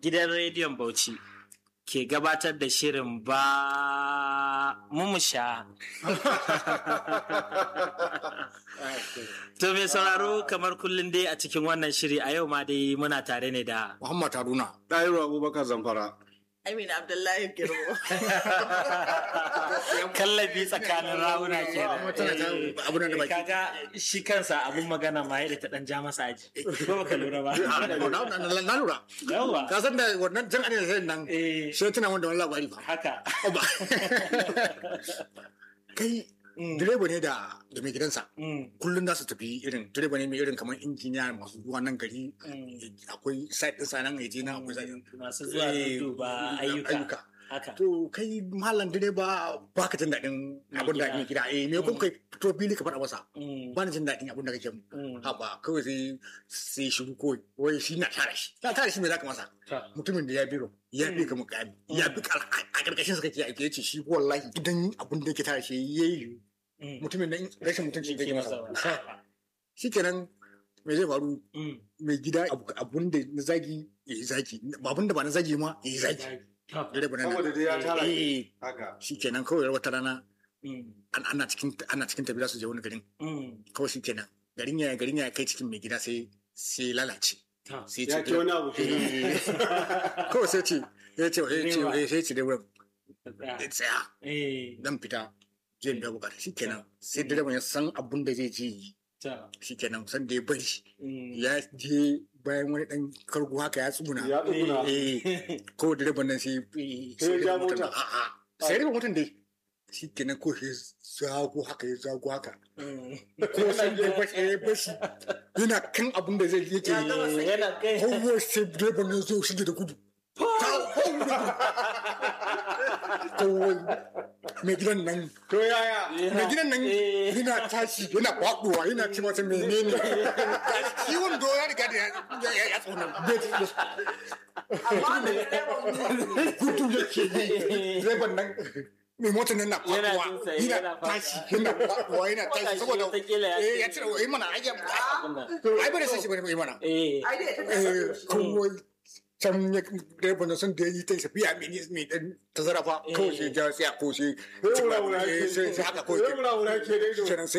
gidan rediyon Bauchi ke gabatar da shirin ba mumusha. To mai sauraro kamar kullum dai a cikin wannan shiri a yau ma dai muna tare ne da Muhammad Haruna. Ɗahiru Abubakar Zamfara. Amina Abdullahi Girbo. kallabi tsakanin rawuna ke Tana ta abin da baki. Kaga shi kansa abun magana ma yadda ta dan ja masa aji. Ko baka lura ba. Na lura. Yawwa. Ka san da wannan jan ana da nan Eh, sai tuna wanda wani labari ba. haka. Kai Mm, direba ne da da mai gidansa. mm, Kullum za su tafi irin direba ne mai irin kamar injiniya masu zuwa nan gari. mm. Akwai site ɗinsa nan ya je nan akwai site ɗin. Masu zuwa Eh, duba ayyuka. Haka. To kai malam direba ba ka jin daɗin abin da mai gida. Eh me kun kai fito fili ka faɗa masa. Mm, Ba na jin daɗin abin da kake mu. mm. Haba kawai sai sai shiru kawai wai shi na tara shi. Na tara shi me za ka masa? Ta. mutumin da ya biro ya bi ka mukami ya bi ka a karkashin sa kake aiki yace shi wallahi idan abin da yake tare shi yayi Mm. mutumin da rashin mutunci Yake yake masa masa. shikenan me zai faru Mm. mai gida abu- abun da na zagi ya yi zagi abun da ba na zagi ma ya yi zagi Ta. dare ba Saboda dai ya tara. eh Haka. shikenan kawai wata rana Mm, an- ana cikin ana cikin tafiya su je wani garin mm. kawai shikenan garin ya garin ya kai cikin mai gida sai sai lalace Ta. sai Ya ce wani abu shi. eh, kawai sai ce ya ce ya ce Direba. sai ce dai wurin Ta. tsaya Eh, dan fita zai biya bukata shikenan sai direban ya san abun da zai je yi ta. shikenan san da ya bari Mm. ya je bayan wani dan kargo haka ya tsuguna Ya tsuguna. eh ko direban nan sai Sai ya ja mota. a a sai direban mutum dai shikenan ko sai zago haka ya zago haka Mm. ko sai ya bashi ya bashi yana kan abun da zai yake Ya gama yi Yana kai. kowai sai direban ya zo shige da gudu kowai mai gidan nan To yaya? mai gidan nan Eh. yana tashi yana kwaɗuwa yana ce masa menene kiwon do ya riga da ya ya ya tsona Amma da direban gudu yake yi direban nan mai motar nan na Yana kwaɗuwa jin sa, yana yana faɗuwa. tashi yana kwaɗuwa yana tashi saboda Wataƙila ya eh ya ce- cire wa mana ai ya ai bare sai shi bane mai mana Eh. ai dai ta eh tafi. kowai can ya direban nan sun da yi ta tafiya mai nis- mai dan tazara fa kawai sai ja sai a ko sai Sai wura-wura eh, ke. sai sai haka ko Sai wura-wura ke dai do. kenan sai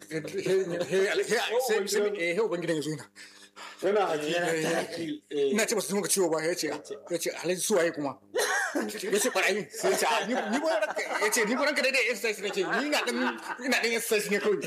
sai sai eh ubangidan ya zo yana Yana haji. Yana taki. Eh. ina ce ba su muka ciwo ba ya ce ya ce alhaji su waye kuma ya ce barayi sai ya ce a, ni ni ba ranka ya ce ni ba ranka daidai exercise nake ni ina dan ina dan exercise ne kawai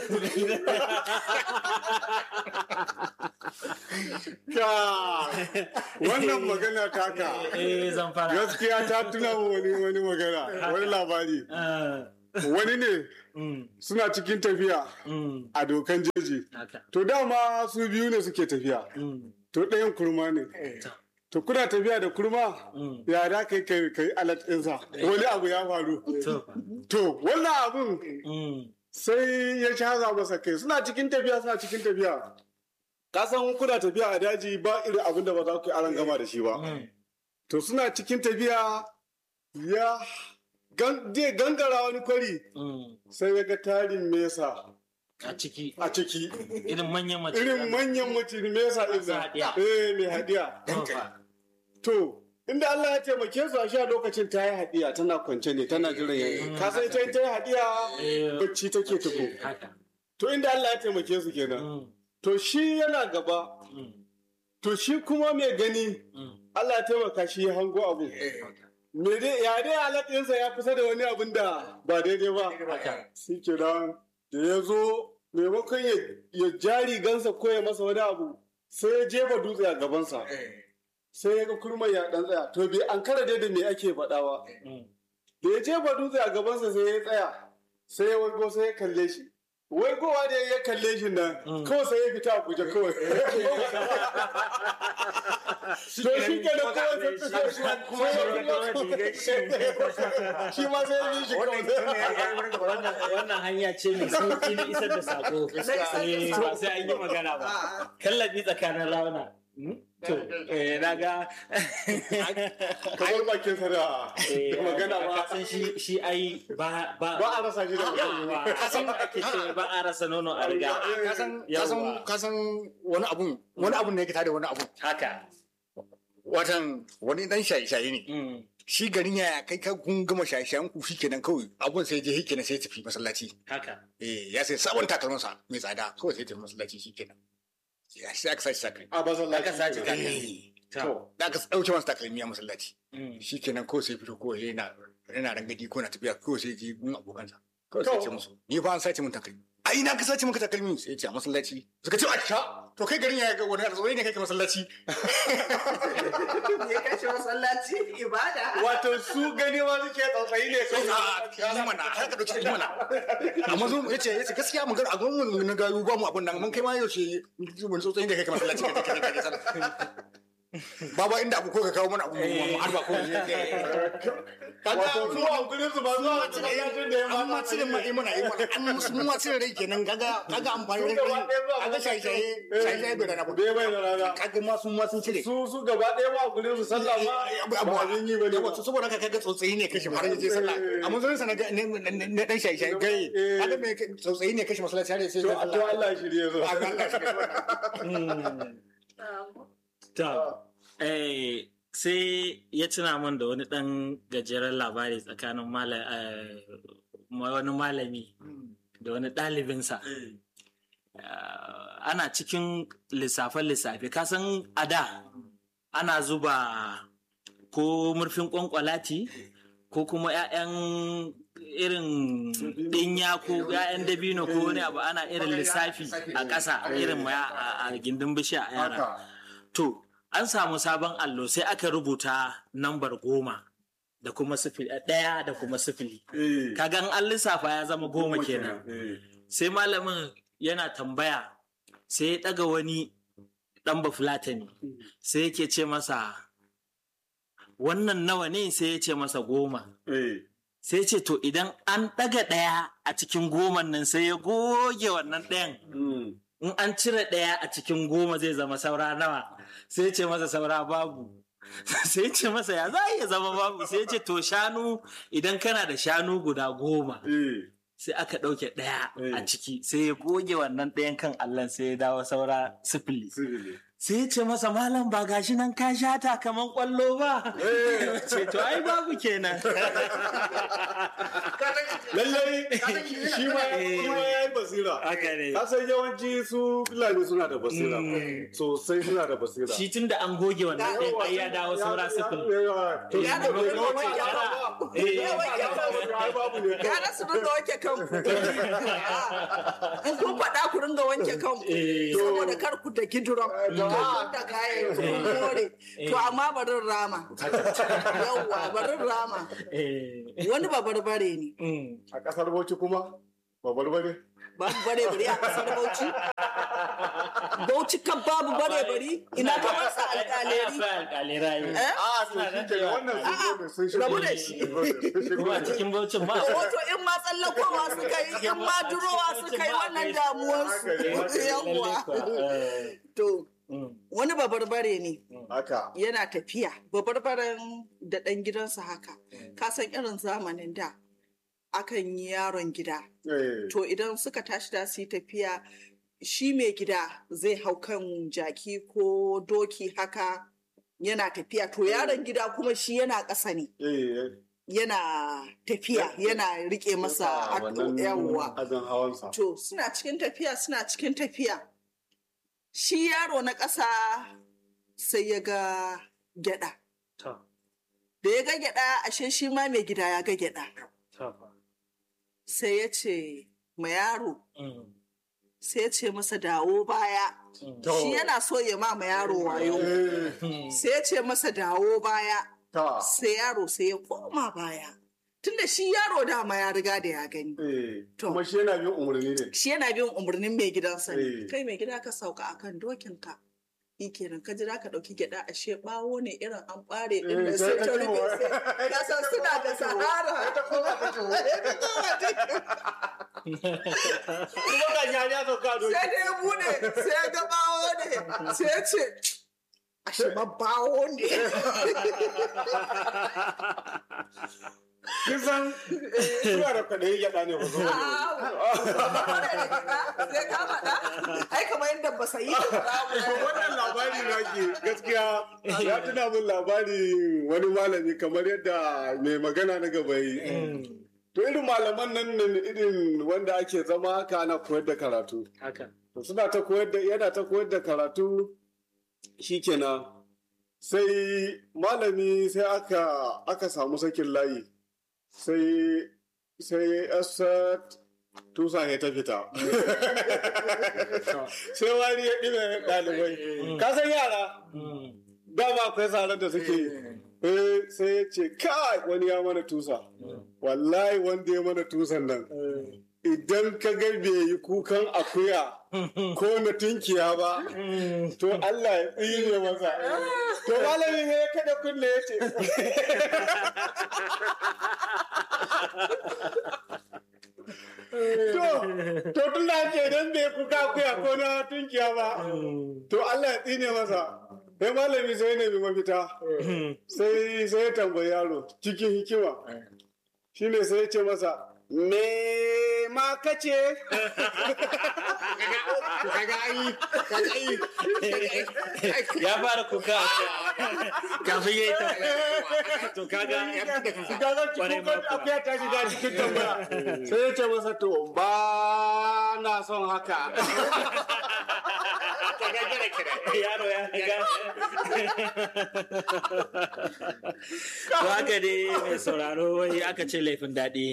Ka. Wannan magana taka. Eh, zan fara. Gaskiya ta tuna wa wani wani magana, wani labari. Ah, Wani ne mm, suna cikin tafiya mm, a dokan jeji. haka. To dama su biyu ne suke tafiya. Mm, To ɗayan kurma ne. To kuna tafiya da kurma mm. ya da kai kai kai alat ɗinsa. Wani abu ya faru. To fa. To wannan abun Mm, sai ya shaza masa kai suna cikin tafiya suna cikin tafiya. Ka san kuna tafiya a daji ba irin abin da ba za ku yi aran gama da shi ba. mm, To suna cikin tafiya ya gan- zai gangara wani kwari mm. sai ya ga tarin mesa A ciki. a ciki. Irin manyan mace. Irin manyan mutum mesa ɗin Masu nan. haɗiya. Eh mai hadiya. To fa. To, inda Allah ya taimake su a sha lokacin ta yi haɗiya tana kwance ne tana jiran yayi. Ka san ita in ta yi haɗiya Eh, bacci take tuko. haka. To inda Allah ya taimake su kenan. Mm, To shi yana gaba, mm, to shi kuma mai gani mm. Allah ya taimaka shi ya hango abu. Me dai ya dai alaƙinsa ya kusa da wani abin da ba daidai ba. Haka. Shi kenan da ya zo maimakon ya ya jari gansa ko ya masa wani abu sai ya jefa dutse a gabansa. Sai ya ga kurman ya ɗan tsaya. To bai an kara dai da me ake faɗawa. Mm. da ya jefa dutse a gabansa sai ya tsaya sai ya wargo sai ya kalle shi wai kowa da ya kalle shi nan Mm. kawai sai ya fita a guje kawai to shi ke da kawai sai fita shi Kuma shi ya kawai rigar shi. shi ma sai ya yi shi kawai wannan wannan hanya ce mai sauki na isar da sako Eh, ba sai an yi magana ba kallabi tsakanin rauna to eh na ga kamar bakin sa da eh, da magana ba ka san shi shi ai ba ba ba a rasa shi da magana Yawwa, kasan ake ce ba a rasa nono a riga kasan Yawwa. kasan kasan wani abun wani abun ne yake tada wani abun haka watan wani dan shaye-shaye ne Mm. shi garin ya kai ka kun gama shaye-shayen ku shikenan kawai abun sai je shikenan sai ya tafi masallaci haka eh ya sai sabon takalmansa mai tsada kawai sai ya tafi masallaci shikenan ya sai aka sace takalmi a masallaci Aka sace takalmi. Eh, to da aka dauke masa takalmi a masallaci Mm. shikenan kawai sai fito kawai yana yana rangadi ko na tafiya kawai sai je gun abokansa kawai sai To. ya ce musu ni fa an sace min takalmi a ina ka sace maka takalmi sai ya ce a masallaci suka ce a sha to kai garin ya ga wani arziki ne kai ka masallaci Ya kashe masallaci ibada. wato su gani ma suke tsautsayi ne sai a yi mana haka dauki yi mana amma zo ya ce ya ce gaskiya mun ga a gwamnati na gayu ba mu abun nan mun kai ma yau ce mun so tsayin da kai ka masallaci ka kai kai kai baba inda abu ko ka kawo mana abu mu harba ko wato su a gurin su ba zuwa masallacin da ya an ma cire ma imana imana an musu mun ma cire rai kenan kaga kaga amfani da kai kaga shayi shayi shayi shayi bai da na bai bai da rana kaga ma sun ma sun cire su su gaba ɗaya ma a gurin su sallah ma ba abin yi ba ne yawa to saboda haka kaga tsotsayi ne kashe har yaje sallah amma zan sana ga ne ne dan shayi shayi gai kaga me tsotsayi ne kashe masallaci har sai to Allah to Allah shirye su Allah shi Mm. To, eh, sai ya tuna min da wani ɗan gajeren labari tsakanin mala- eh, wani malami da wani ɗalibinsa. Ah, ana cikin lissafe-lissafe, kasan a da ana zuba ko murfin ƙwanƙwalati ko kuma 'ya'yan irin ɗinya ko 'ya'yan dabino ko wani abu ana irin lissafi a ƙasa irin ma a a gindin bishiya a yara. To, an samu sabon allo sai aka rubuta nambar goma da kuma sifili ɗaya da kuma sifili. eh Kagan an lissafa ya zama goma kenan. eh Sai malamin yana tambaya sai ya ɗaga wani ɗan bafulatani sai yake ce masa wannan nawa ne sai ya ce masa goma. eh Sai ce to idan an ɗaga ɗaya a cikin goman nan sai ya goge wannan ɗayan. mm. in an cire ɗaya a cikin goma zai zama saura nawa sai ce masa saura babu sai ce masa ya za a iya zama babu sai ce to shanu idan kana da shanu guda goma eh sai aka ɗauke ɗaya a Eh. ciki sai ya goge wannan ɗayan kan allon sai ya dawo saura sifili sirri sai ya ce masa malam ba gashi nan ka shata kaman kwallo ba ce to ai babu kenan lallai shi ma shi ma ya yi basira haka ne ka san yawanci su fulani suna da basira Mm. sosai suna da basira shi tun da an goge wannan ɗayan ai ya dawo saura sifili to Ya da shi kuma ne wanke Eh. Ya wanke kanku. ai babu ne Gara su dinga wanke kanku. In kun faɗa ku dinga wanke kanku. Eh. Saboda kar ku da kiduron. Kar da kayan ku kun kore. To amma barin rama. Yawwa barin rama. Eh. Wani babarbare ne. Mm. a kasar Bauchi kuma babar bare Babu bare bari a kasar Bauchi. Bauchi kan babu bare bari. Ina ka masa alƙaleri. alƙalai Eh? a to shi ke wannan sun zo ne sun shigo rabu da shi. kuma a cikin baucin ma Wato in ma tsallakowa suka yi, in ma durowa suka yi wannan damuwarsu. Yawwa. To, wani babarbare ne haka yana tafiya babarbaren da ɗan gidansa haka ka san irin zamanin da akan yi yaron gida eh to idan suka tashi da su yi tafiya shi mai gida zai hau kan jaki ko doki haka yana tafiya to yaron gida kuma shi yana ƙasa ne eh yana tafiya yana rike masa a wannan yawwa azan hawansa To suna cikin tafiya suna cikin tafiya. Shi yaro na ƙasa sai ya ga gyaɗa. Da ya ga gyaɗa ashe shi ma mai gida ya ga gyaɗa. Sai ya ce ma yaro sai ya ce masa dawo baya. Shi yana so ya ma ma yaro wayo. eh Sai ya ce masa dawo baya. ta Sai yaro sai ya koma baya. Tunda shi yaro dama ya riga da ya gani. eh To. kuma shi yana bin umarni ne shi yana bin umarnin mai gidansa ne Eh. kai mai gida ka sauka akan dokinka shi kenan ka jira ka ɗauki gyaɗa ashe ɓawo ne irin an ɓare ɗin Eh, da sai sai ta ta koma. rufe sai ka san suna da sahara kuma ga ya ya sauka a doki sai da ya bude sai ya ga ɓawo ne sai ya ce ashe ma ɓawo ne kisan suna da kwaɗayi gyaɗa ne ba zo sai ka faɗa ai kamar yadda ba sa yi wannan labari na ke gaskiya ya tuna min labari wani malami kamar yadda mai magana na gaba yi to irin malaman nan ne irin wanda ake zama haka ana koyar da karatu haka to suna ta koyar da yana ta koyar da karatu shikenan sai malami sai aka aka samu sakin layi sai sai asat tusa ya ta fita sai wani ya ɗime ɗalibai ka san yara dama akwai tsarar da suke eh sai ya ce kai wani ya mana tusa wallahi wanda ya mana tusan nan idan ka ga bai yi kukan akuya ko na tunkiya ba to Allah ya tsire masa to malami ne ya kada kunne ya ce to to tun da ce idan bai kuka akuya ko na tunkiya ba to Allah ya tsine masa sai malami sai ne bi mafita sai sai ya tambayi yaro cikin hikima shine sai ya ce masa me ma kace kaga ai kaga ai ya fara kuka kafin ya yi ta to kaga Gaga Kwarai cikin ma kuwa. akuya ta shiga cikin tambaya. Sai ya ce masa to ba na son haka. yaro ya ga to haka dai mai sauraro wai aka ce laifin daɗi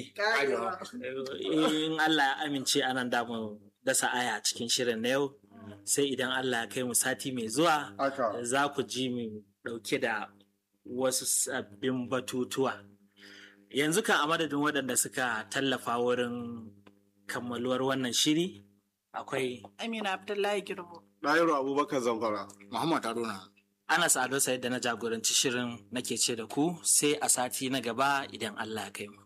in Allah ya amince anan da mu dasa aya cikin shirin na yau sai idan Allah ya kai mu sati mai zuwa Haka. za ku ji mu ɗauke da wasu sabbin batutuwa yanzu kan a madadin waɗanda suka tallafa wurin kammaluwar wannan shiri akwai Amina Abdullahi Girbo. Ɗayiru Abubakar Zamfara. Muhammad Haruna Anas Ado Said da na jagoranci shirin nake ce da ku sai a sati na gaba idan Allah ya kai mu.